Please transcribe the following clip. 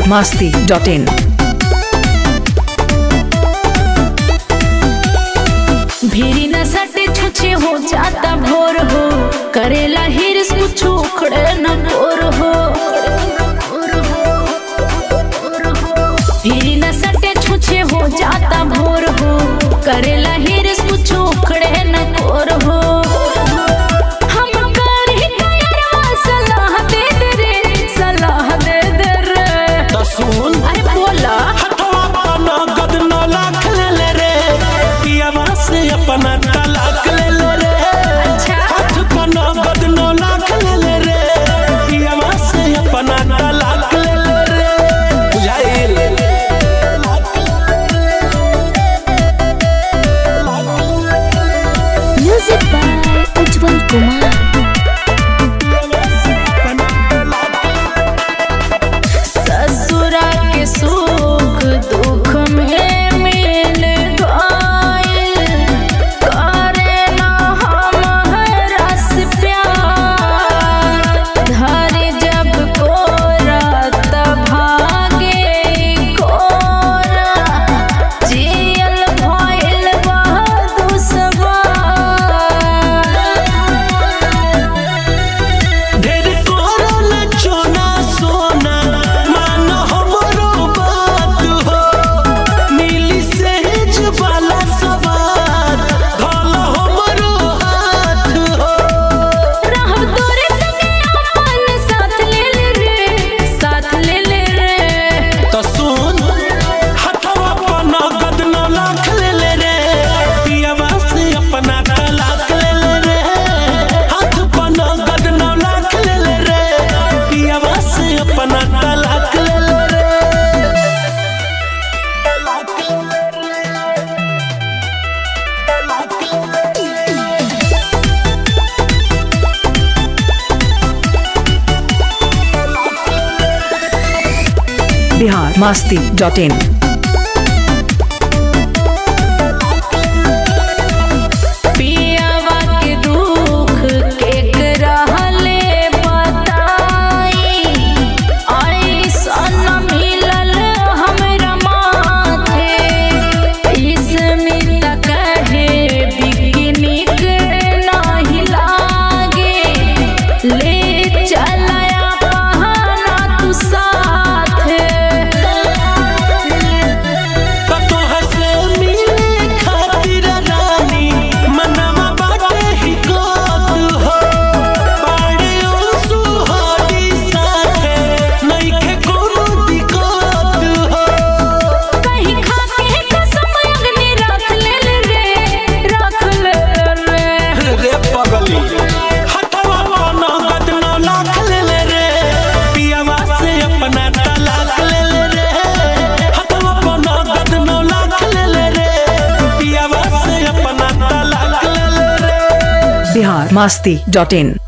masti.in. भीरी न सटे छुछे हो जाता भोर हो करेला हिरस कुछ उखड़े न कोर हो भीरी न सटे छुछे हो जाता भोर हो करेला हिरस कुछ उखड़े न कोर हो हम करी कयरवा सलाह दे दे रे सलाह दे दे रे त सुन अरे बोला हटवा पाना गद नौ लाख ले ले रे पियावा से अपना तलाक ले ले रे अच्छा। हाथ पाना गद नौ लाख ले ले रे पियावा से अपना तलाक ले ले रे बुझाइल म्यूजिक बाय उज्जवल कुमार ससुरा के सुख दुख में मिल गइल करे ना हमरा से प्यार धरे जब कोरा तब भागे कोरा जियल भइल बहादुर सवार ढेर कोरल चोना सोना मान हमरो बात हो मिली सहज वाला सवार धल हमरो हाथ हो रहब तोरे संगे अपन साथ ले ले रे साथ ले ले रे तो सुन हथवा पना गद नौ लाख ले ले रे पियावा से अपना तलाक ले ले रे हाथ पना गद नौ लाख ले ले रे पियावा से अपना तलाक ले ले रे तलाक ले ले रे तलाक ले ले रे Bihar masti.in. पियावा के दुख केकरा ले बताई ऐसन मिलल हमरा माथे इसमें त कहे बिकनिक नाही लागे ले चलया बहाना तू साथे कतो हसे मिले खातिर रानी मनवा बाटे ही गोत हो बाड़े ओ सुहागी साथे नइखे कोनो दिक्कत हो कहीं खा के कसम अग्नि रख ले रे रख ले रे रे पगली हथवा पाना गद नौ लाख ले ले रे पियावा से अपना तलाक ले ले रे हथवा पाना गद नौ लाख ले ले रे पियावा से अपना तलाक ले ले रे Bihar masti.in.